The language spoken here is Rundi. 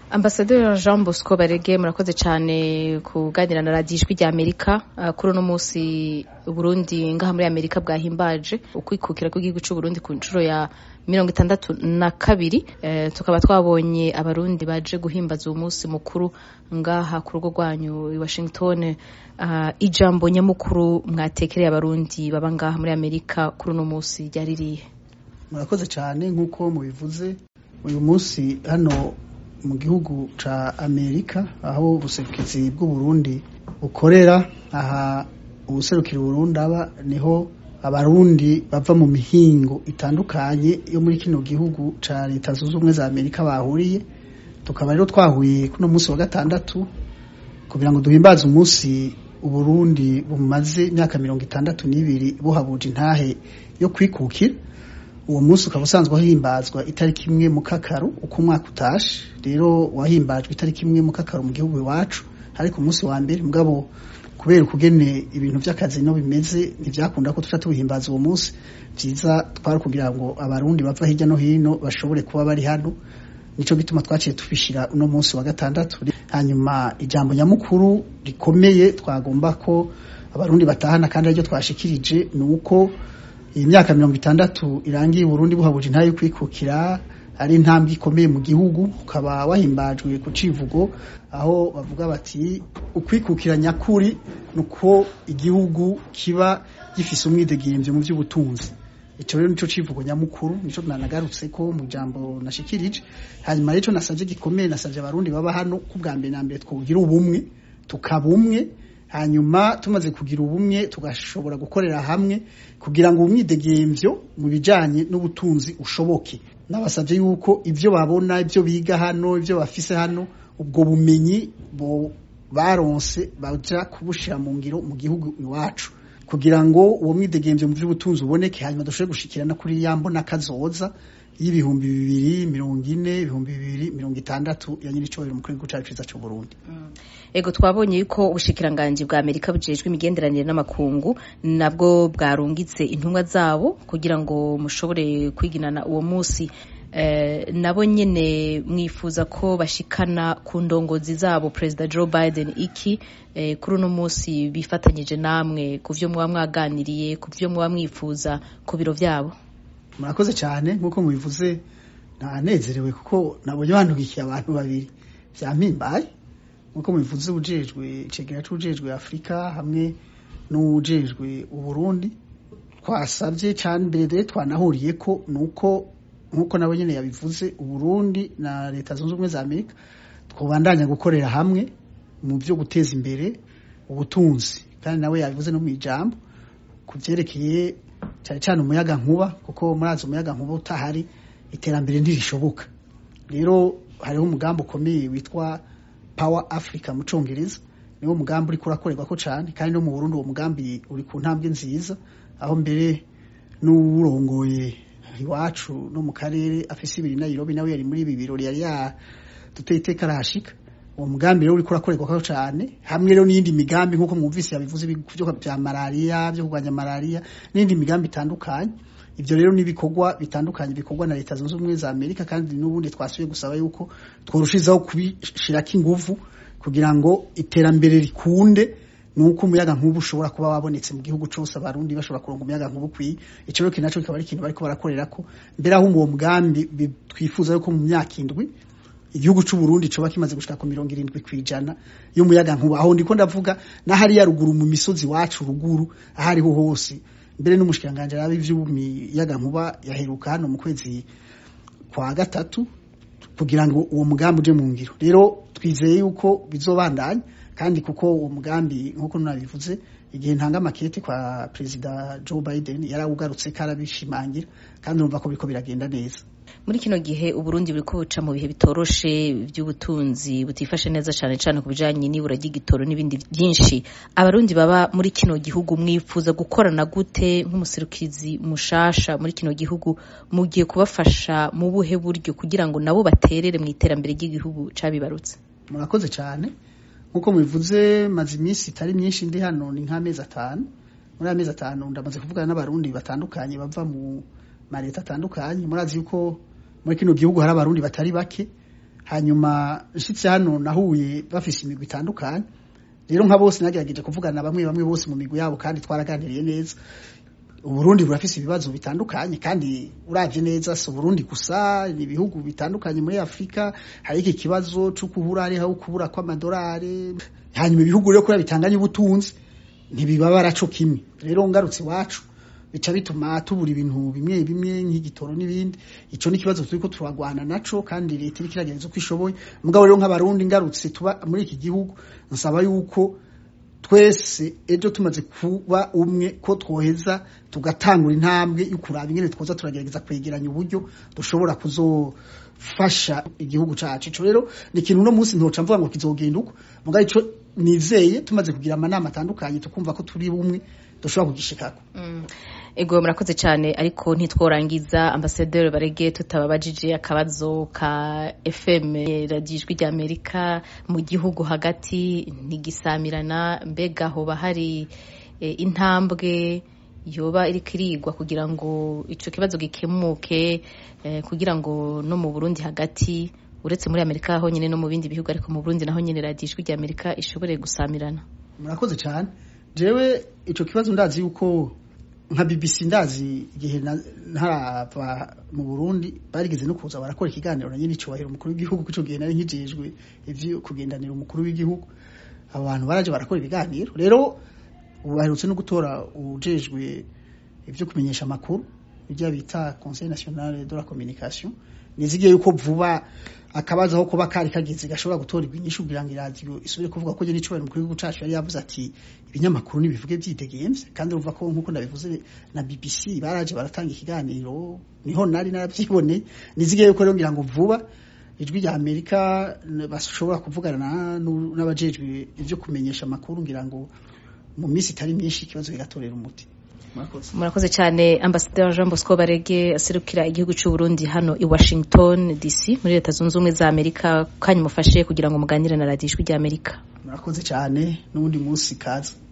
ambasaderi jean bosco barege murakoze cyane kuganira na radiyo ijwi rya amerika uh, kuri uno munsi uburundi ngaha muri amerika bwahimbaje ukwikukira kw'igihugu c'uburundi ku nshuro ya mirongo itandatu na kabiri eh, tukaba twabonye abarundi baje guhimbaza uwo munsi mukuru ngaha ku rugo rwanyu i washington uh, ijambo nyamukuru mwatekereye abarundi baba ngaha muri amerika kuri uno munsi ryari rihe murakoze cyane nk'uko mubivuze uyu munsi hano mu gihugu ca amerika aho ubuserukizi bw'uburundi bukorera aha ubuserukira uburundi aba niho abarundi bava mu mihingo itandukanye yo muri kino gihugu ca leta zunze ubumwe za amerika bahuriye tukaba rero twahuye kuno munsi wa gatandatu kugira ngo duhimbaze umunsi uburundi bumaze imyaka mirongo itandatu n'ibiri buhabuje intahe yo kwikukira uwo munsi ukaba usanzwe wahimbazwa itariki imwe mu kakaru uko umwaka utashe rero wahimbajwe itariki imwe mu kakaru mu gihugu iwacu ariko umunsi wa mbere mugabo kubera ukugene ibintu by'akazi no bimeze ntibyakunda ko tuca tuwihimbaza uwo munsi byiza twari kugira ngo abarundi bava hirya no hino bashobore kuba bari hano nico gituma twaciye tubishira uno munsi wa gatandatu hanyuma ijambo nyamukuru rikomeye twagomba ko abarundi batahana kandi aryo twashikirije ni uko iyi myaka mirongo itandatu irangiye Burundi buhabuje intayo yo kwikukira ari intambwe ikomeye mu gihugu ukaba wahimbajwe ku civugo aho bavuga bati ukwikukira nyakuri nuko igihugu kiba gifise umwidegemvyo mu by'ubutunzi ico rero nico civugo nyamukuru nico nanagarutse ko mu jambo nashikirije hanyuma rero nasavye gikomeye nasavye abarundi baba hano ku bwa mbere na mbere twogira ubumwe tukabumwe hanyuma tumaze kugira ubumwe tugashobora gukorera hamwe kugira ngo umwidegemvyo mu bijanye n'ubutunzi ushoboke nabasabye yuko ibyo babona ibyo biga hano ibyo bafise hano ubwo bumenyi bo baronse baja kubushira mu ngiro mu gihugu iwacu kugira ngo uwo mwidegemvyo mu by'ubutunzi uboneke hanyuma dushobore gushikirana kuri yambo n'akazoza y'ibihumbi bibiri mirongo ine ibihumbi bibiri mirongo itandatu ya nyiricobero mu gihugu cacu ciza c'u Burundi ego twabonye yuko ubushikiranganji bwa Amerika bujejwe imigenderanire n'amakungu nabwo bwarungitse intumwa zabo kugira ngo mushobore kwiginana uwo munsi eh, nabo nyene mwifuza ko bashikana ku ndongozi zabo Perezida Joe Biden iki eh, kuri uno munsi bifatanyije namwe ku vyo muba mwaganiriye ku vyo muba mwifuza ku biro vyabo murakoze cyane nk'uko mubivuze ntanezerewe kuko nabonye bantugikiye abantu babiri vyampimbaye nk'uko mubivuze ujejwe icegera c'ujejwe afurika hamwe n'ujejwe uburundi twasabye cyane mbere twanahuriye ko nuko nk'uko nabo nyene yabivuze uburundi na leta zunze ubumwe za amerika twobandanya gukorera hamwe mu byo guteza imbere ubutunzi kandi nawe yabivuze no mu ijambo ku vyerekeye cyane cyane umuyaga nkuba kuko murazi umuyaga nkuba utahari iterambere ntirishoboka rero hariho umugambi ukomeye witwa power africa mu congereza niwo mugambi uriko urakorerwa ko cyane kandi no mu burundi uwo mugambi uri ku ntambwe nziza aho mbere n'uwurongoye iwacu no mu karere afise ibiri nairobi nawe yari muri ibi birori yari yaduteye iteka arahashika uwo mugambi rero uriko urakorerwa ko cyane hamwe rero n'iyindi migambi nk'uko mwumvise yabivuze byo bya malariya byo kurwanya malariya n'indi migambi itandukanye ibyo rero n'ibikorwa bitandukanye bikorwa na leta zunze ubumwe za amerika kandi n'ubundi twasubiye gusaba yuko tworushizaho kubishirako inguvu kugira ngo iterambere rikunde nuko umuyaga nkubu ushobora kuba wabonetse mu gihugu cyose abarundi bashobora kuronga umuyaga nkubu kwiye ico rero kinaco kikaba ari ikintu bariko barakorerako mbere aho uwo mugambi twifuza yuko mu myaka indwi igihugu c'u Burundi coba kimaze gushika ku mirongo irindwi kwijana y'umuyaga nkuba aho ndiko ndavuga n'ahari ya ruguru mu misozi wacu ruguru ahariho hose mbere n'umushikiranganje arabe ivy'umuyaga nkuba yaheruka hano mu kwezi kwa gatatu kugira ngo uwo mugambi uje mu ngiro rero twizeye yuko bizobandanya kandi kuko uwo mugambi nk'uko nabivuze igihe ntanga amakete kwa perezida Joe Biden yarawugarutse karabishimangira kandi urumva ko biriko biragenda neza muri kino gihe uburundi buriko buca mu bihe bitoroshe by'ubutunzi butifashe neza cyane cyane ku bijanye n'ibura ry'igitoro n'ibindi byinshi abarundi baba muri kino gihugu mwifuza gukorana gute nk'umuserukizi mushasha muri kino gihugu mugiye kubafasha mu buhe buryo kugira ngo nabo baterere mu iterambere ry'igihugu cabibarutse murakoze cyane nk'uko mubivuze maze iminsi itari myinshi ndi hano ni nk'amezi atanu muri amezi atanu ndamaze kuvugana n'abarundi batandukanye bava mu maleta atandukanye murazi yuko muri kino gihugu hari abarundi batari bake hanyuma nshitse hano nahuye bafise imigwi itandukanye rero nka bose nagerageje kuvugana bamwe bamwe bose mu migwi yabo kandi twaraganiriye neza uburundi burafise ibibazo bitandukanye kandi uravye neza si uburundi gusa ni ibihugu bitandukanye muri afurika hari iki kibazo co kubura hariho kubura kw'amadolari hanyuma ibihugu rero kubera bitanganye ubutunzi ntibibabara co kimwe rero ngarutse iwacu bica bituma tubura ibintu bimwe bimwe nk'igitoro n'ibindi ico ni ikibazo turiko turagwana naco kandi leta iriko iragereza uko ishoboye mugabo rero nk'abarundi ngarutse tuba muri iki gihugu nsaba yuko twese ejo tumaze kuba umwe ko twoheza tugatangura intambwe yo kuraba ingene twoza turagerageza kwegeranya uburyo dushobora kuzofasha igihugu cacu ico rero ni ikintu uno munsi ntoca mvuga ngo kizogenda uko mugabo ico nizeye tumaze kugira amanama atandukanye tukumva ko turi bumwe dushobora kugishikako ego murakoze cyane ariko ntitworangiza ambasaderi barege tutababajije akabazo ka fm radiyo ijwi ry'amerika mu gihugu hagati ntigisamirana mbega hoba hari intambwe yoba iri kirigwa kugira ngo icyo kibazo gikemuke kugira ngo no mu burundi hagati uretse muri amerika honyine no mu bindi bihugu ariko mu burundi naho nyine radiyo ijwi ry'amerika ishobore gusamirana murakoze cyane jewe icyo kibazo ndazi yuko nka BBC ndazi igihe ntarava mu Burundi barigeze no kuza barakora ikiganiro na nyine cyubahiro umukuru w'igihugu cyo gihe nari nkijejwe ivyo kugendanira umukuru w'igihugu abantu baraje barakora ibiganiro rero ubaherutse no gutora ujejwe ivyo kumenyesha amakuru ibyo bita Conseil National de la Communication nizigiye yuko vuba akabaza aho kuba kari kageze gashobora gutorerwa inyishu kugira ngo iradiyo isubire kuvuga ko nyine icubahiro umukuru w'igihugu cacu yari yavuze ati ibinyamakuru nibivuge vyidegemvye kandi urumva ko nk'uko ndabivuze na BBC baraje baratanga ikiganiro niho nari naravyiboneye nizigiye yuko rero ngira ngo vuba ijwi rya Amerika bashobora kuvugana n'abajejwe ivyo kumenyesha amakuru ngira ngo mu minsi itari myinshi ikibazo kigatorera umuti murakoze cyane ambasaderi jean bosco barege aserukira igihugu cy'u Burundi hano i washington dc muri leta zunze ubumwe za amerika kanya mufashe kugira ngo muganire na radiyo ijwi ry'amerika murakoze cyane n'ubundi munsi kaza